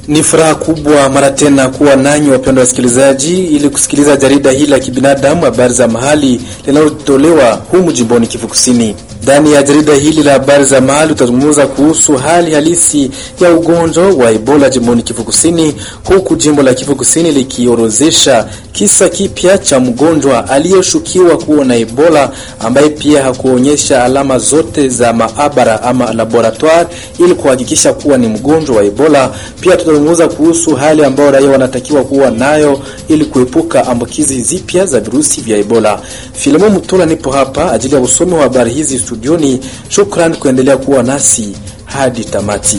Ni furaha kubwa mara tena kuwa nanyi wapendwa wasikilizaji, ili kusikiliza jarida hili la kibinadamu, habari za mahali linalotolewa humu jimboni Kivu Kusini. Ndani ya jarida hili la habari za mahali utazungumza kuhusu hali halisi ya ugonjwa wa Ebola jimboni Kivu Kusini, huku jimbo la Kivu Kusini likiorozesha kisa kipya cha mgonjwa aliyeshukiwa kuwa na Ebola ambaye pia hakuonyesha alama zote za maabara ama laboratoire ili kuhakikisha kuwa ni mgonjwa wa Ebola. Pia tutazungumza kuhusu hali ambayo raia wanatakiwa kuwa nayo ili kuepuka ambukizi zipya za virusi vya Ebola. Filimo Mutula nipo hapa ajili ya usomi wa habari hizi studioni. Shukran kuendelea kuwa nasi hadi tamati.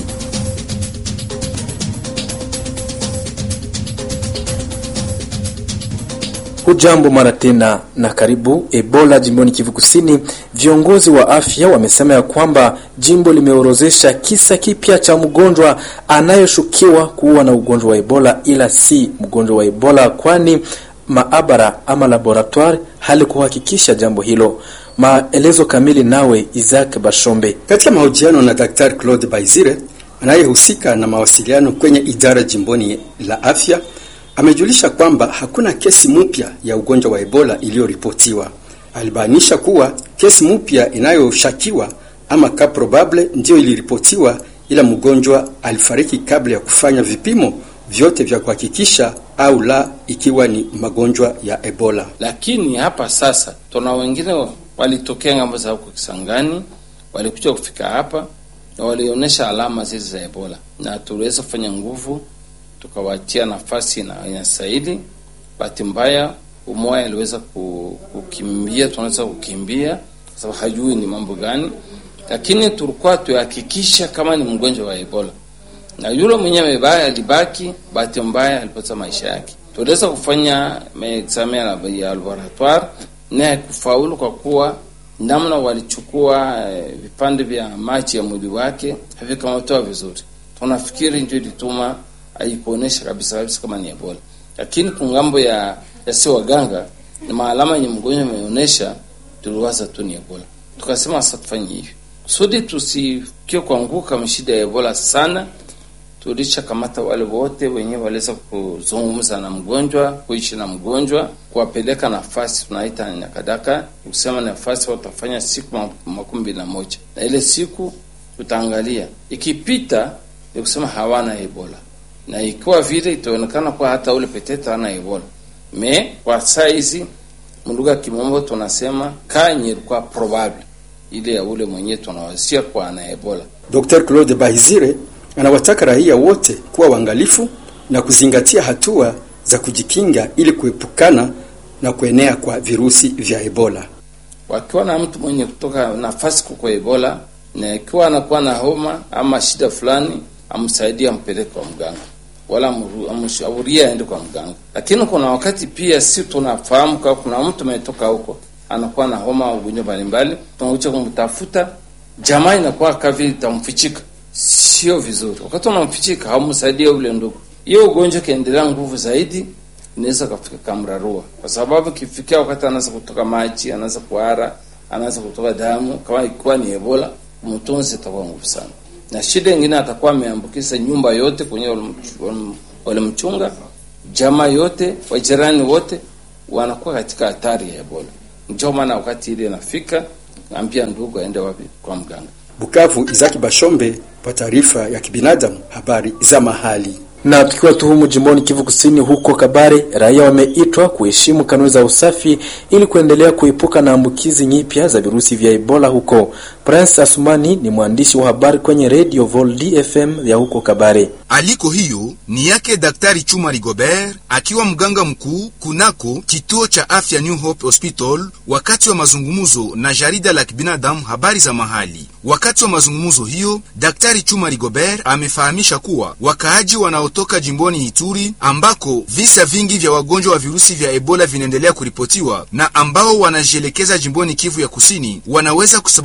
Hujambo mara tena na karibu. Ebola jimboni Kivu Kusini, viongozi wa afya wamesema ya kwamba jimbo limeorozesha kisa kipya cha mgonjwa anayeshukiwa kuwa na ugonjwa wa Ebola, ila si mgonjwa wa Ebola, kwani maabara ama laboratoire halikuhakikisha jambo hilo. Maelezo kamili nawe Isaac Bashombe. Katika mahojiano na Daktari Claude Baizire anayehusika na mawasiliano kwenye idara jimboni la afya amejulisha kwamba hakuna kesi mpya ya ugonjwa wa Ebola iliyoripotiwa. Alibainisha kuwa kesi mpya inayoshakiwa ama ka probable ndiyo iliripotiwa, ila mgonjwa alifariki kabla ya kufanya vipimo vyote vya kuhakikisha au la ikiwa ni magonjwa ya Ebola. Lakini hapa sasa tuna wengine walitokea ngambo za huko Kisangani, walikuja kufika hapa na walionyesha alama zile za Ebola, na tuliweza kufanya nguvu tukawatia nafasi na inastahili. Bahati mbaya umoja aliweza kukimbia, tunaweza kukimbia kwa sababu hajui ni mambo gani, lakini tulikuwa tuhakikisha kama ni mgonjwa wa Ebola, na yule mwenyewe alibaki, bahati mbaya alipoteza maisha yake. Tuliweza kufanya examen ya laboratoire na kufaulu kwa kuwa namna walichukua vipande vya maji ya mwili wake havikamatoa vizuri. Tunafikiri ndio ilituma haikuonesha kabisa kabisa kama ni Ebola, lakini kungambo ya yasi waganga na maalama yenye mgonjwa ameonyesha, tuliwaza tu ni Ebola. Tukasema sasa tufanye hivi kusudi tusikie kuanguka mshida ya Ebola sana. Tulisha kamata wale wote wenyewe waliweza kuzungumza na mgonjwa, kuishi na mgonjwa, kuwapeleka nafasi tunaita nyakadaka, kusema nafasi watafanya siku makumi mbili na moja na ile siku tutaangalia ikipita, ni kusema hawana Ebola na ikiwa vile itaonekana kwa hata ule petete ana Ebola me kwa saizi mlugha ya kimombo tunasema kanye ilikuwa probable ile ya ule mwenyewe tunawasia kwa ana Ebola. Dr. Claude Bahizire anawataka raia wote kuwa waangalifu na kuzingatia hatua za kujikinga ili kuepukana na kuenea kwa virusi vya Ebola. Wakiwa na mtu mwenye kutoka nafasi kwa Ebola na ikiwa anakuwa na homa ama shida fulani, amsaidie ampeleke kwa mganga wala amshauria aende kwa mganga. Lakini kuna wakati pia si tunafahamu kama kuna mtu ametoka huko anakuwa na homa au ugonjwa mbalimbali, tunakuja kumtafuta, jamaa inakuwa kavi itamfichika, sio vizuri. Wakati unamfichika haumsaidie ule ndugu, hiyo ugonjwa kaendelea nguvu zaidi, inaweza kafika kamrarua, kwa sababu kifikia wakati anaanza kutoka maji, anaanza kuhara, anaanza kutoka damu, kama ikiwa ni Ebola, mtunzi itakuwa nguvu sana na shida ingine atakuwa ameambukiza nyumba yote kwenye walimchunga, jamaa yote, wajirani wote wanakuwa katika hatari ya Ebola. Ndio maana wakati ile inafika, ambia ndugu aende wapi? Kwa mganga. Bukavu, Izaki Bashombe kwa taarifa ya kibinadamu, habari za mahali na tukiwa tuhumu jimboni Kivu Kusini, huko Kabare, raia wameitwa kuheshimu kanuni za usafi ili kuendelea kuepuka na ambukizi nyipya za virusi vya Ebola huko. Prince Asumani ni mwandishi wa habari kwenye Radio Vol DFM ya huko Kabare. Aliko hiyo ni yake Daktari Chuma Rigobert akiwa mganga mkuu kunako kituo cha afya New Hope Hospital, wakati wa mazungumzo na jarida la kibinadamu habari za mahali. Wakati wa mazungumzo hiyo, Daktari Chuma Rigobert amefahamisha kuwa wakaaji wanaotoka jimboni Ituri ambako visa vingi vya wagonjwa wa virusi vya Ebola vinaendelea kuripotiwa na ambao wanajielekeza jimboni Kivu ya Kusini wanaweza kusababisha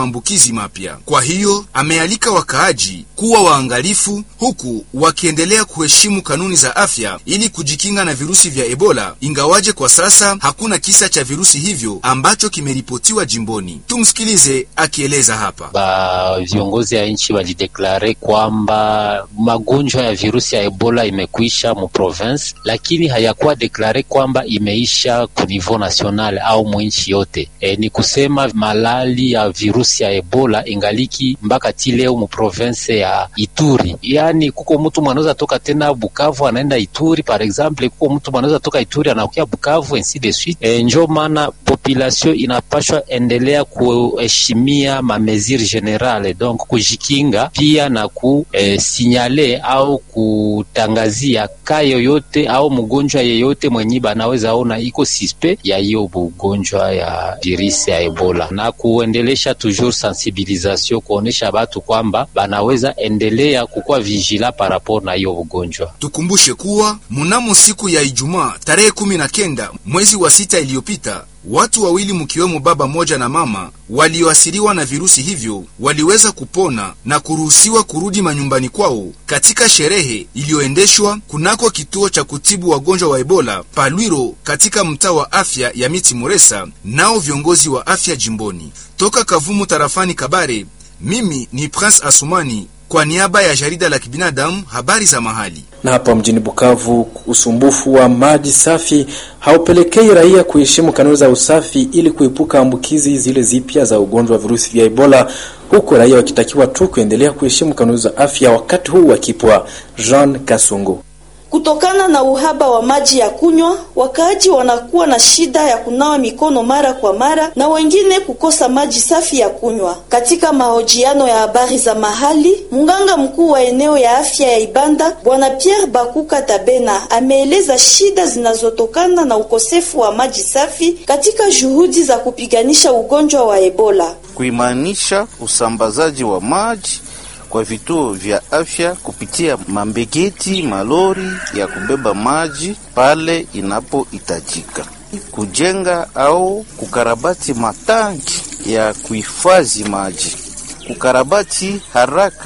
maambukizi mapya. Kwa hiyo amealika wakaaji kuwa waangalifu, huku wakiendelea kuheshimu kanuni za afya ili kujikinga na virusi vya Ebola, ingawaje kwa sasa hakuna kisa cha virusi hivyo ambacho kimeripotiwa jimboni. Tumsikilize akieleza hapa. Ba viongozi ya nchi walideklare kwamba magonjwa ya virusi ya Ebola imekwisha mu province, lakini hayakuwa deklare kwamba imeisha ku niveau national au mwinchi yote. E, ni kusema malali ya virusi ya Ebola ingaliki mpaka ti leo mu province ya Ituri. Yani kuko mtu mwanaweza toka tena Bukavu anaenda Ituri par exemple, kuko mtu mwanaweza toka Ituri anakuya Bukavu ainsi de suite. E, njo maana population inapashwa endelea kuheshimia mamesure generale, donc kujikinga pia na kusinyale au kutangazia ka yoyote au mgonjwa yeyote mwenye banaweza ona iko sispe ya hiyo ugonjwa ya virusi ya Ebola na kuendelesha toujours sensibilisation kuonesha batu kwamba banaweza endelea kukuwa vigila par rapport na hiyo ugonjwa. Tukumbushe kuwa mnamo siku ya Ijumaa tarehe kumi na kenda mwezi wa sita iliyopita watu wawili mkiwemo baba moja na mama walioasiriwa na virusi hivyo waliweza kupona na kuruhusiwa kurudi manyumbani kwao katika sherehe iliyoendeshwa kunako kituo cha kutibu wagonjwa wa Ebola Palwiro katika mtaa wa afya ya Miti Moresa, nao viongozi wa afya jimboni. Toka Kavumu tarafani Kabare, mimi ni Prince Asumani kwa niaba ya jarida la kibinadamu habari za mahali. Na hapa mjini Bukavu, usumbufu wa maji safi haupelekei raia kuheshimu kanuni za usafi ili kuepuka ambukizi zile zipya za ugonjwa wa virusi vya Ebola, huku raia wakitakiwa tu kuendelea kuheshimu kanuni za afya wakati huu wakipwa. Jean Kasungu Kutokana na uhaba wa maji ya kunywa, wakaaji wanakuwa na shida ya kunawa mikono mara kwa mara na wengine kukosa maji safi ya kunywa. Katika mahojiano ya habari za mahali, mganga mkuu wa eneo ya afya ya Ibanda Bwana Pierre Bakuka Tabena ameeleza shida zinazotokana na ukosefu wa maji safi katika juhudi za kupiganisha ugonjwa wa Ebola. Kuimanisha usambazaji wa maji kwa vituo vya afya kupitia mambegeti malori ya kubeba maji pale inapohitajika, kujenga au kukarabati matanki ya kuhifadhi maji, kukarabati haraka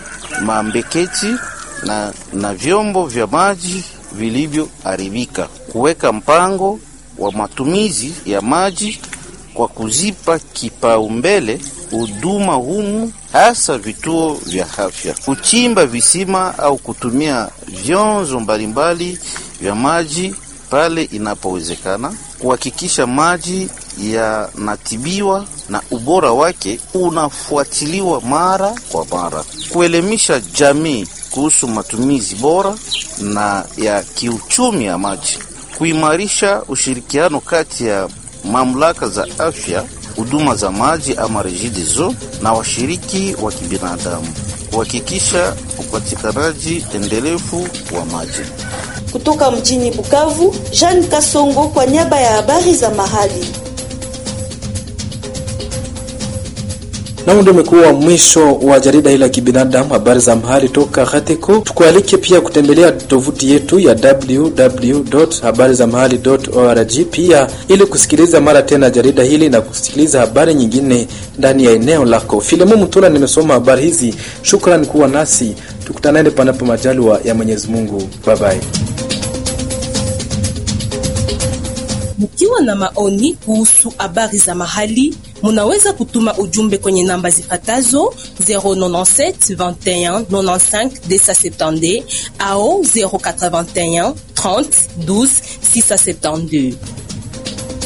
mambeketi na, na vyombo vya maji vilivyoharibika, kuweka mpango wa matumizi ya maji kwa kuzipa kipaumbele huduma humu hasa vituo vya afya, kuchimba visima au kutumia vyanzo mbalimbali vya maji pale inapowezekana, kuhakikisha maji yanatibiwa na ubora wake unafuatiliwa mara kwa mara, kuelimisha jamii kuhusu matumizi bora na ya kiuchumi ya maji, kuimarisha ushirikiano kati ya mamlaka za afya huduma za maji ama REGIDESO na washiriki wa kibinadamu kuhakikisha upatikanaji endelevu wa maji. Kutoka mjini Bukavu, Jean Kasongo kwa niaba ya habari za mahali. Na ndio umekuwa mwisho wa jarida hili la kibinadamu habari za mahali toka Hateko. Tukualike pia kutembelea tovuti yetu ya www.habarizamahali.org pia ili kusikiliza mara tena jarida hili na kusikiliza habari nyingine ndani ya eneo lako. Filemo Mutula nimesoma habari hizi. Shukrani kuwa nasi, tukutanane panapo majaliwa ya Mwenyezi Mungu. Bye bye. Mkiwa na maoni kuhusu habari za mahali, munaweza kutuma ujumbe kwenye namba zifatazo 097 21 95 270 au 081 30 12 672.